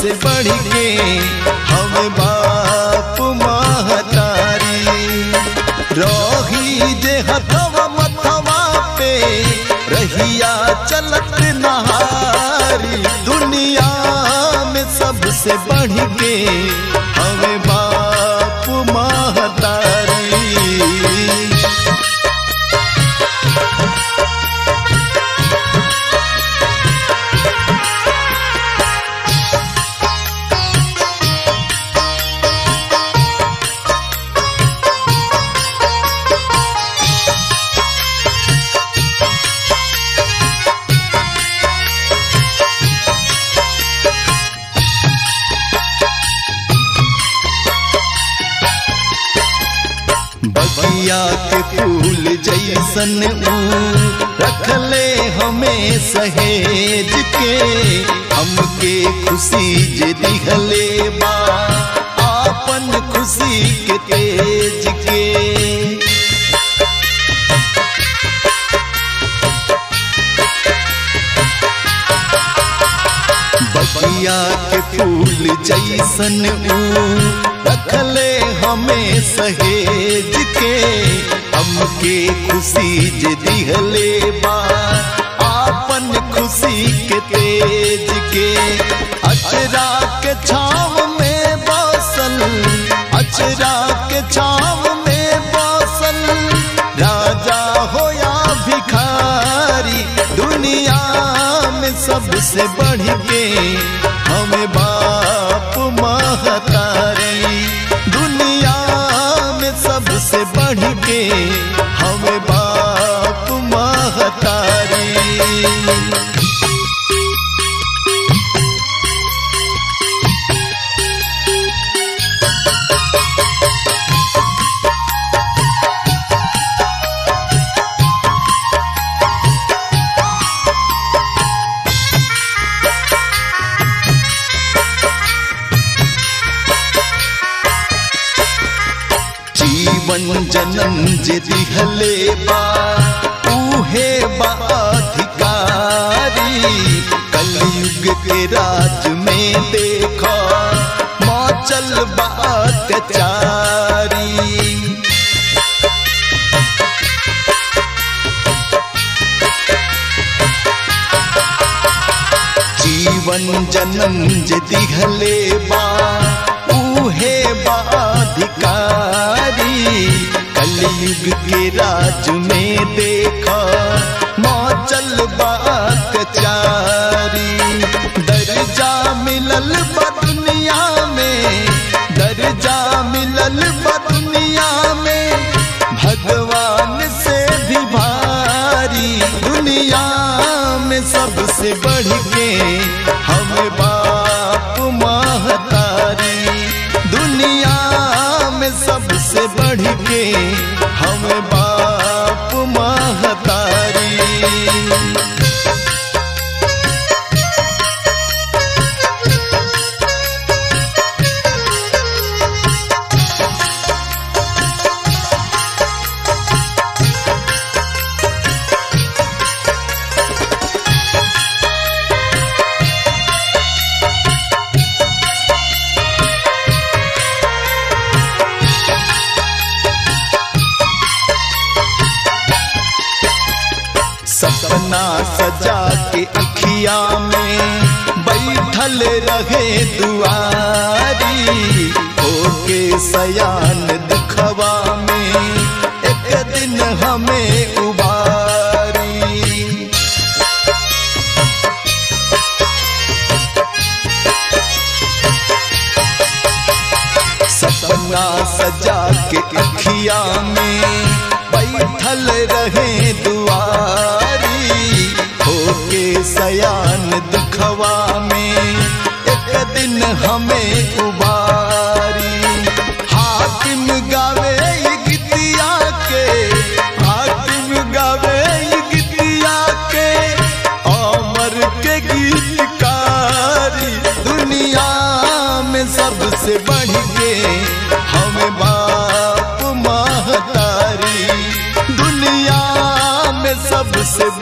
सबसे बढ़ के हमें बाप महतारी रही जे हथवा मथवा पे रहिया चलत नहारी दुनिया में सबसे बढ़ के हमें बाप महतारी बगिया के फूल जैसन ऊ रखले हमें सहेज के हमके खुशी जे दिहले बा आपन खुशी के तेज के बगिया के फूल जैसन ऊ रखले हमें सहेज के हमके खुशी जे दिहले बा आपन खुशी के तेज के अचरा के छाव में बसल अचरा के छाव में बसल राजा हो या भिखारी दुनिया में सबसे बढ़ के हमें बाप महतारी दुनिया में सबसे बढ़ के हमें बाप महतारी जीवन जन्म जे दिहले बा उहे बा अधिकारी कलयुग के राज में देखो मौचल बा अत्याचारी जीवन जन्म जे दिहले बा उहे बाधिकारी कलयुग के राज में देखा मौचल बाकचारी दर्जा मिलल बा दुनिया में दर्जा मिलल बा दुनिया में भगवान से भी भारी दुनिया में सबसे बढ़ के हम बाप महतारी दुनिया में सबसे बढ़ के हम बाप महतारी सपना सजा के अखिया में बैठल रहे दुआरी होके सयान दुखवा में एक दिन हमें उबारी सपना सजा के अखिया में बैठल रहे दुआरी होके सयान दुखवा में एक दिन हमें उबारी हाकिम गावे ये गीतिया के हाकिम गावे ये गीतिया के अमर के गीतकारी दुनिया में सबसे बढ़ के हमें बाप महतारी दुनिया में सबसे